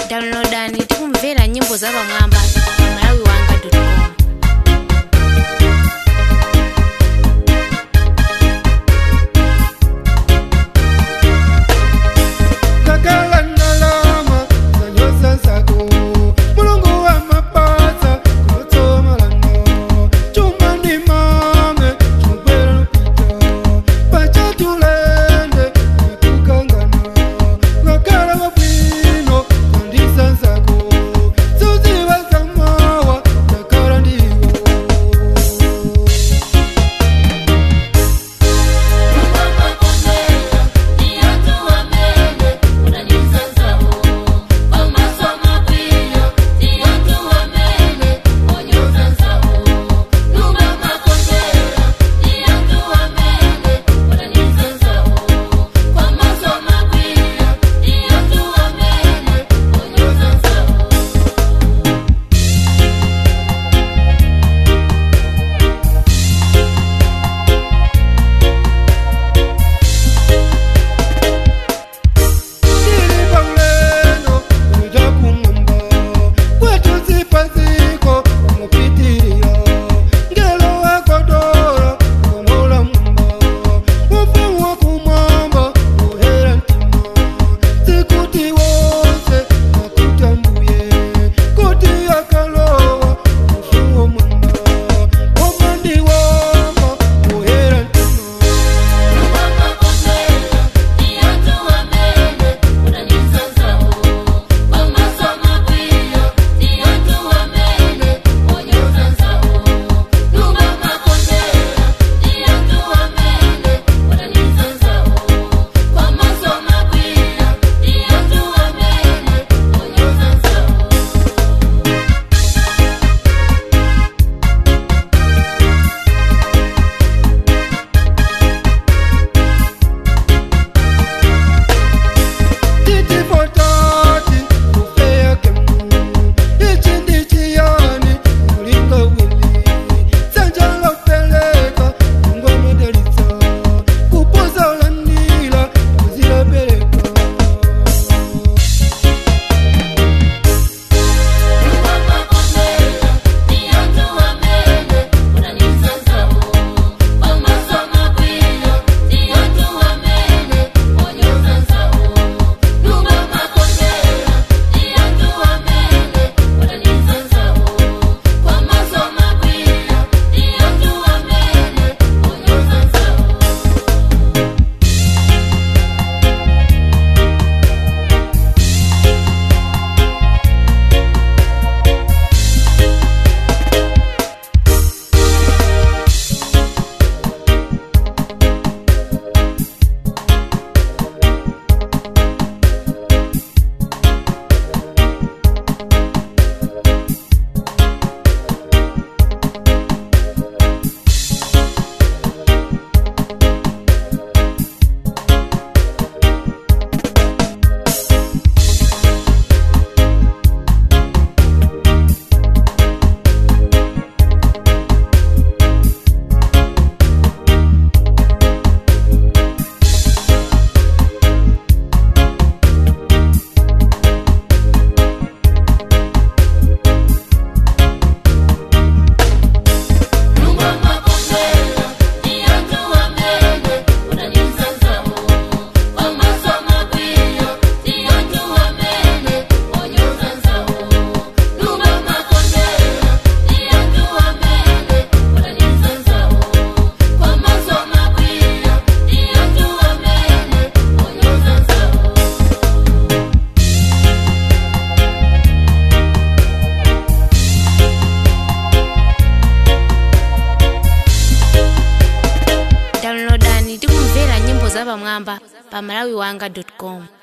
downloadani tikumvera nyimbo za pamwamba pa malawi wanga com Kakala nalama zanyosa zako mulungu wa mapasa kuloto malano chuma ndi mame chumkwera lupita pacha tulende nikukangana kakala wabwino kandisa zako zuziwa zamawa kakala ndiwo Tiri pauleno uja kumwamba kwetu zipaziko umupitirira ngelo wakodora komola mwamba ufuwa kumwamba uhera ntima sikuti wose nakutambuye kuti akalowa ufuwa mwamba omandi wamba uhera ntima Titi potati kufea kemu Ichi ndichi yani mulinga wili Sanja lopeleka Mungu medaliza Kupoza ulanila Kuzila peleka downloadani tikumvera nyimbo za pamwamba pa malawi wanga com